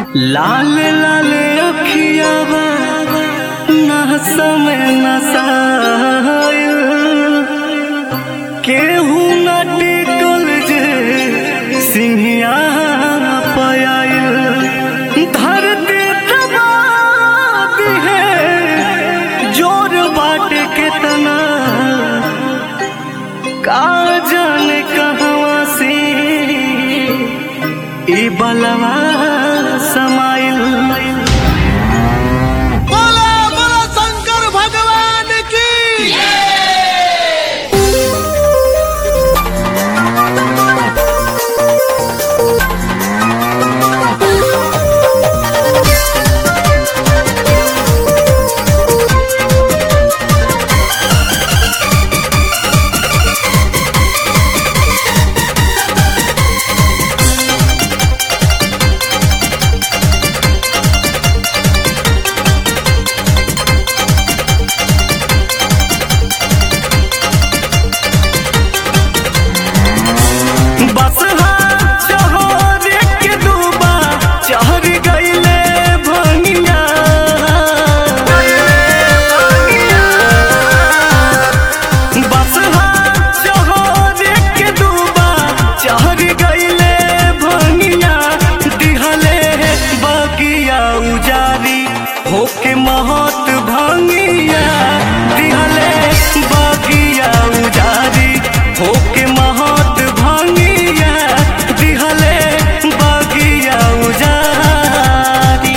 लाल लाल अखियावा नहस में नसायल केहू न टिकल जे सिंहिया पयायल धरती दबाती है जोर बाट के तना का जाने कहवा से ई बलवा समाइल बोला बोला शंकर भगवान की बस चहर के डूबा चहर गईले भंगिया बस चहर के डूबा चहर गईले भंगिया दिहले बगिया उजारी होके महत भंगिया दिहले बगिया उजारी होके महत भंगिया दिहले बगिया उजारी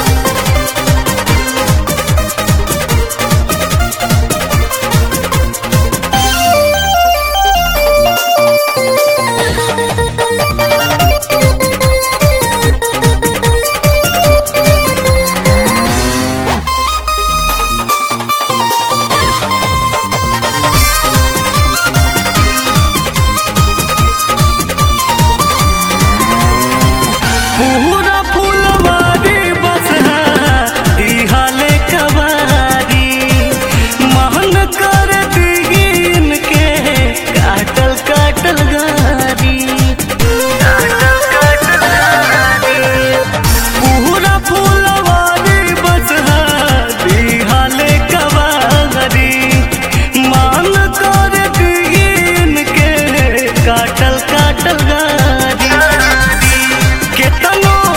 पूरा फुलवारी बस दिहाले कवारी महन कर दीन के काटल काटल गारी काटल काटल गारी पूरा फुलवारी बस दिहाले कवारी मान कर दीन के काटल काटल गारी केतनो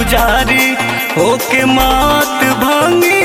जारी होके मात भांगी